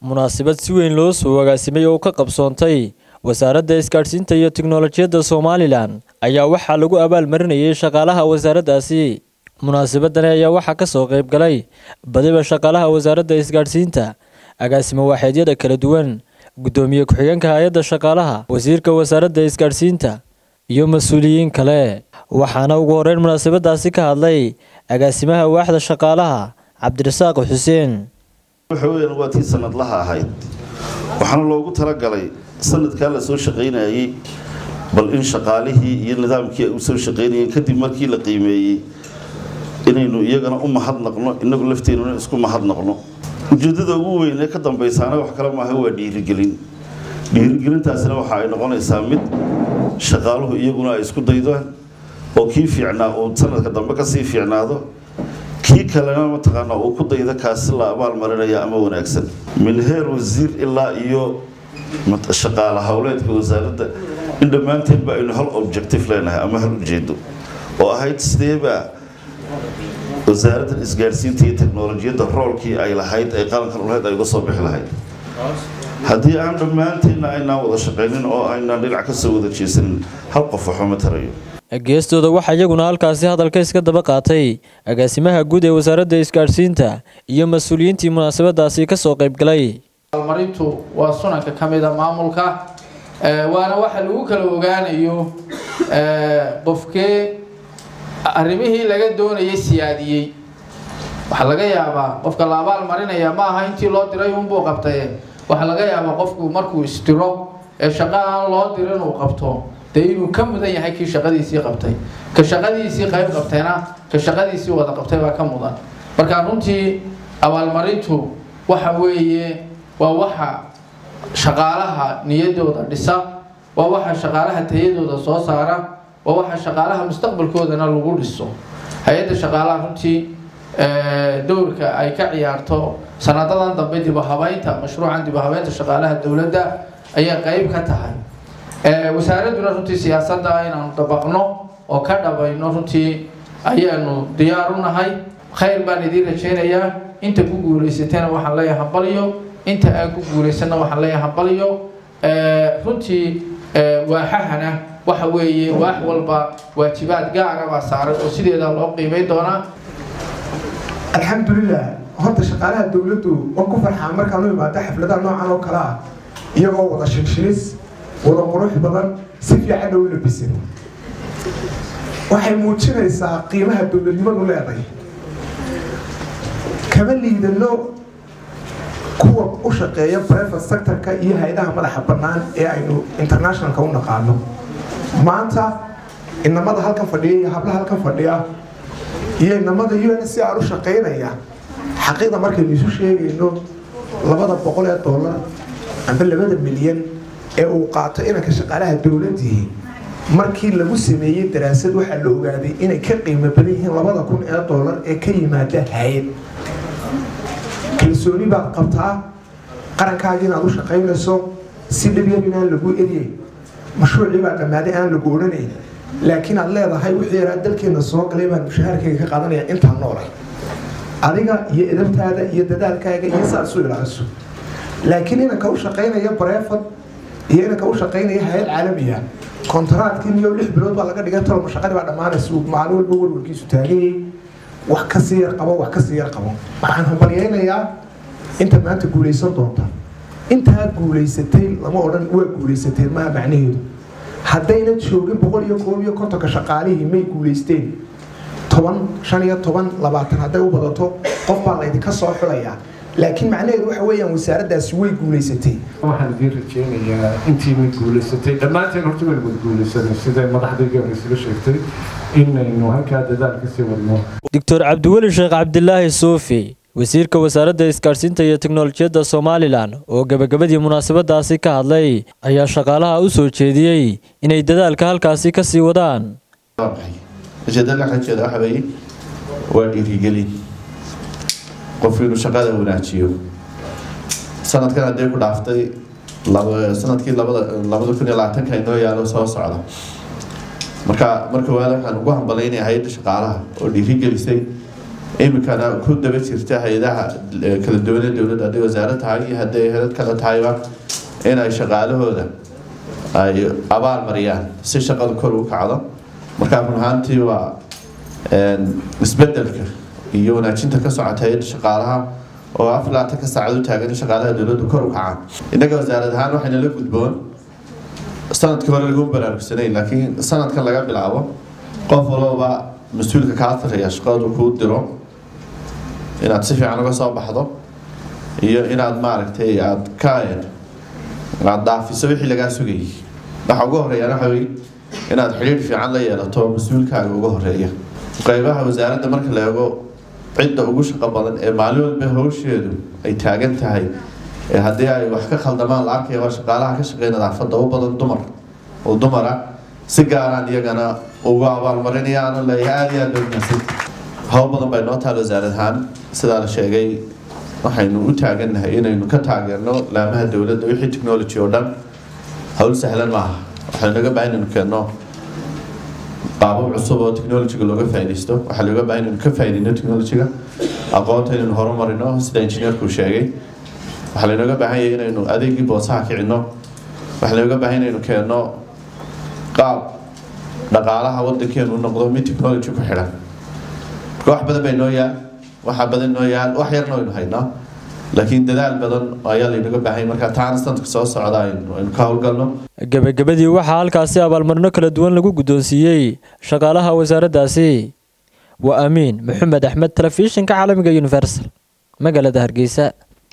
munaasabad si weyn loo soo agaasimay oo ka qabsoontay wasaaradda isgaadhsiinta iyo tiknolojiyadda somalilan ayaa waxaa lagu abaalmarinayay shaqaalaha wasaaraddaasi munaasabadani ayaa waxaa ka soo qayb galay badiba shaqaalaha wasaaradda isgaadhsiinta agaasimo waaxeedyada kala duwan guddoomiye ku-xigeenka hay-adda shaqaalaha wasiirka wasaaradda isgaadhsiinta iyo mas-uuliyiin kale waxaana ugu horeyn munaasabadaasi ka hadlay agaasimaha waaxda shaqaalaha cabdirasaaq xuseen waxa weeyaan waa tii sanadlaha ahayd waxaana loogu talagalay sanadkaa la soo shaqaynayay bal in shaqaalihii iyo nidaamkii ay u soo shaqaynayeen kadib markii la qiimeeyey inaynu iyagana u mahadnaqno inagu lafteenuna isku mahadnaqno ujeeddada ugu weyn ee ka dambaysaana wax kale maaha waa dhiirigelin dhiirigelintaasina waxa ay noqonaysaa mid shaqaaluhu iyaguna ay isku daydaan oo kii fiicnaa uu sanadka dambe kasii fiicnaado kii kalena mataqaanaa uu ku dayda kaasi la abaal marinaya ama wanaagsan min heer wasiir ilaa iyo shaqaala howleedka wasaaradda in dhammaanteedba aynu hal objective leenahay ama hal ujeedo oo ahayd sideebaa wasaaraddan isgaadhsiinta iyo teknolojiyadda roolkii ay lahayd ay qarankan ulahayd ay uga soo bixi lahayd haddii aan dhammaanteedna aynaan wada shaqaynin oo aynaan dhinac kasoo wada jeesanin hal qof waxuma tarayo geestooda waxaa iyaguna halkaasi hadalka iska daba qaatay agaasimaha guud ee wasaaradda isgaadhsiinta iyo mas-uuliyiintii munaasabadaasi ka soo qayb galay marintu waa sunanka ka mida maamulka waana waxa lagu kala ogaanayo qofkee arrimihii laga doonayay siyaadiyey waxaa laga yaabaa qofka la abaal marinaya ma aha intii loo diray unbuu qabtaye waxaa laga yaabaa qofku markuu isdiro ee shaqa aan loo dirin uu qabto dee inuu ka mudan yahay kii shaqadiisii qabtay ka shaqadiisii qayb qabtayna ka shaqadiisii wada qabtay baa ka mudan marka runtii abaalmarintu waxa weeye waa waxa shaqaalaha niyadooda dhisa waa waxa shaqaalaha tayadooda soo saara waa waxa shaqaalaha mustaqbalkoodana lagu dhiso hay-adda shaqaalaha runtii dowrka ay ka ciyaarto sanadadan dambe dibahabeynta mashruucan dibahabeynta shaqaalaha dowladda ayay qeyb ka tahay wasaaradduna runtii siyaasadda inaanu dabaqno oo ka dhabayno runtii ayaanu diyaar u nahay khayr baan idiin rajaynayaa inta ku guulaysatayna waxaan leeyahay hambaliyo inta aan ku guulaysanna waxaan leeyahay hambaliyo runtii waaxahana waxa weeye waax walba waajibaad gaara baa saaran oo sideeda loo qiimeyn doonaa alxamdulilah horta shaqaalaha dowladdu oo ku farxaa markaan u imaado xafladaha noocan oo kale ah iyagoo wada shinshinis wada qurux badan si fiicanna u labisan waxay muujinaysaa qiimaha dowladnimadu leeday kama liidano kuwa u shaqeeya private sectorka iyo hay-adaha madaxa bannaan ee aynu internationalka u naqaano maanta inamada halkan fadhiya iyo hablaha halkan fadhiya iyo inamada u n c r u shaqaynaya xaqiiqda markaynu isu sheegayno labada boqol ee dollar amba labada milyan ee uu qaato inanka shaqaalaha dowladii markii lagu sameeyey daraasad waxaa la ogaaday inay ka qiimo badan yihiin labada kun ee dollar ee ka yimaada hay-ad kalsooni baad qabtaa qarankaaga inaad u shaqaynayso si dhabyar inaan lagu eriyey mashruucii baa dhammaaday aan lagu odhanayn laakiin aad leedahay wixii yaraa dalkeena soo galay baan mushahaarkayga ka qaadanaya intaan noolay adiga iyo edabtaada iyo dadaalkaaga iyo saad isu ilaaliso laakiin inanka u shaqaynaya bareefad iyo inanka u shaqaynaya hay-ad caalamiya kontaraadkii miyo lix bilood baa laga dhigay tolma shaqadii baa dhammaanaysa uu maalin walba warwarkiisu taaganyay wax kasii yar qabo wax kasii yar qabo waxaan hambalyaynayaa inta maanta guulaysan doonta intaa guulaysatay lama odhan waa guulaysateen maha macnaheedu haddayna joogin boqol iyo koob iyo kontonka shaqaalihii may guulaysteen toban shan iyo toban labaatan hadday u badato qof baa laydinka soo xulayaa laakiin macnaheedu waxa weeyaan wasaaraddaasi way guulaysatay waxaan idiin rajeynayaa intiinay guulaysatay dhammaanteen horta waynu wada guulaysanay siday madaxdayga isla sheegtay inaynu halkaa dadaal kasii wadno doctor cabdiweli sheekh cabdilaahi suufi wasiirka wasaaradda isgaadhsiinta iyo teknolojiyadda somalilan oo gebagabadii munaasabadaasi ka hadlay ayaa shaqaalaha u soo jeediyey inay dadaalka halkaasi ka sii wadaan ujeedada xajeeda waxa weeye waa dhiirigelin qofku inuu shaqada wanaajiyo sanadkan haddii ku dhaaftay sanadkii labada labada kun iyo labaatanka inoo yaalo soo socda marka marka waada waxaan ugu hambalaynayaa hay-adda shaqaalaha oo dhiirigelisay iminkana ku daba jirta hay-adaha kala duwanee dowladda hadday wasaarad tahay iyo hadday helad kale tahayba inay shaqaalahooda ay abaal mariyaan si shaqada kor ugu kacdo markaa run ahaantii waa isbedelka iyo wanaajinta ka socota hay-adda shaqaalaha oo afar labaatanka saacad u taagan in shaqaalaha dowladdu kor u kacaan innaga wasaarad ahaan waxayna la gudboon sanadkii hore lagu baraarugsanay laakiin sanadkan laga bilaabo qof walbaba mas-uulka kaa taraya shaqadu kuu diro inaad si fiican uga soo baxdo iyo inaad maaragtay aada ka aada dhaafiso wixii lagaa sugayay waxa ugu horeeyaan waxa wey inaad xidhiidh fiican la yeelato mas-uulkaaga uga horeeya qeybaha wasaaradda marka la eego cidda ugu shaqo badan ee maalin walba howsheedu ay taagan tahay ee haddii ay wax ka khaldamaan la arkaya waa shaqaalaha ka shaqeeya nadaafadda u badan dumar oo dumara si gaaraan iyagana ugu abaalmarinaya aanu leeyahay aada iyo aada bay mahadsan hawl badan bay noo taal wasaarad ahaan sidaa la sheegay waxaynu u taagannahay inaynu ka taageerno laamaha dowladda wixii technology oo dhan hawl sahlan maaha waxaynu naga baahan inaynu keenno qaabab cusub oo technologyga looga faaidaysto waxaa looga baahan inaynu ka faaidayno technologyga aqoonta inaynu horumarino sida injineerku sheegay waxaa laynooga baahan yahay inaynu adeegii boosaha kicinno waxaa laynooga baahan inaynu keenno qaab dhaqaalaha wadankeenu noqdo mid technology ku xidhan marka wax badan bay noo yaal waxa badan noo yaal wax yarna waynu haynaa laakiin dadaal badan ayaa laynaga baahay marka taana sanadka soo socda aynu ka howlgalno gebagabadii waxaa halkaasi abaalmarino kala duwan lagu guddoonsiiyey shaqaalaha wasaaraddaasi waa amiin maxamed axmed telefishinka caalamiga universal magaalada hargeysa